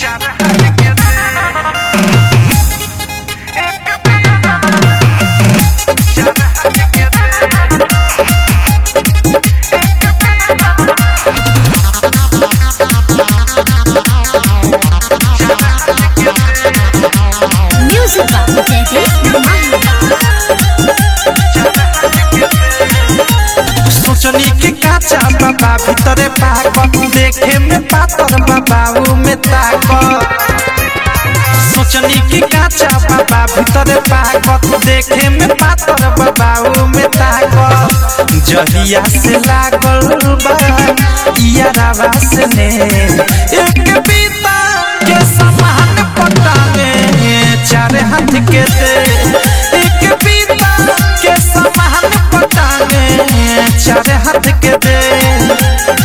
Music by Daddy सोचनी के काचा बाबा भीतरे पाक देखे में पातर बाबा में ताक सोचनी के काचा बाबा भीतरे पाक देखे में पातर बाबा में ताक जहिया से लागल बा इयारावा से ने एक बीता के समान पता में चार हाथ के दे एक बीता के समान पता में चार हाथ के दे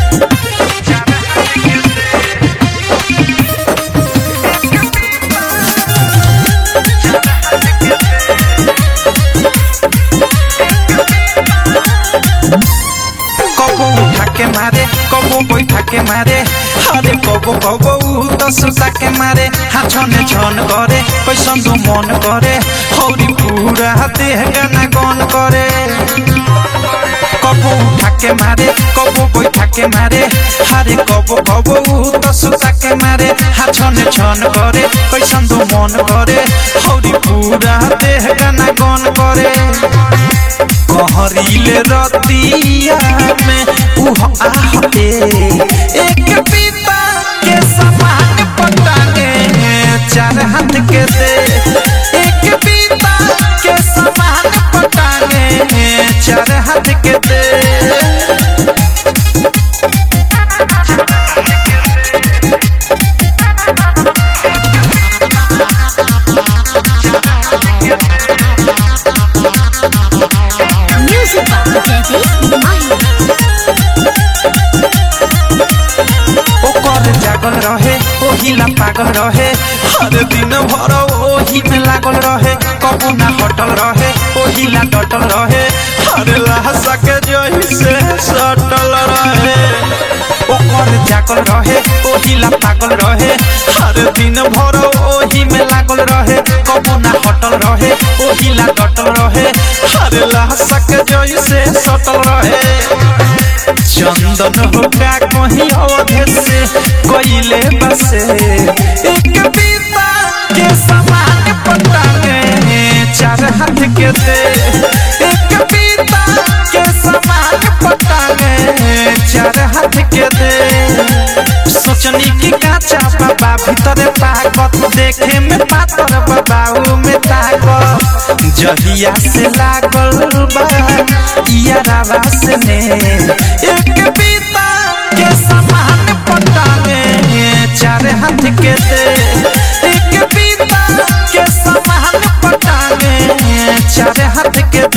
कबो उठा के मारे कबो बैठा के मारे अरे कबो कबो तो सुता के मारे हाँ छने छन करे कैसन तो मन करे हौरी पूरा देह गाना गन करे कबो उठा के मारे कबो बैठा के मारे अरे कबो कबो तो सुता के मारे हाँ छने छन करे कैसन तो मन करे हौरी पूरा देह गाना गन करे कहरीले रतिया में उह आह ए एक पिता के समान पटाने चार हाथ के दे एक पिता के समान पटाने चार हाथ के दे Music by Daddy ओकर जागल रहे ओहिला पागल रहे हर दिन भर ओही में लागल रहे कबू ना हटल रहे ओहिला डटल रहे हर लाशा के जही से सटल रहे ओकर जागल रहे ओहिला पागल रहे हर दिन भर ओही में लागल रहे कबू ना हटल रहे ओहिला डटल रहे हर लाशा के जही से सटल रहे चंदन होगा कहीं अवधे से कोयले बसे एक बीता के समान पता में चार हाथ के दे एक बीता के समान पता में चार हाथ के दे सोचनी की काचा बाबा भीतरे ताकत देखे में पातर बाबा में ताकत जहिया से लागल बा इयारावा से ने एक बीता के समान पता में चार हाथ के दे एक बीता के समान पता में चार हाथ के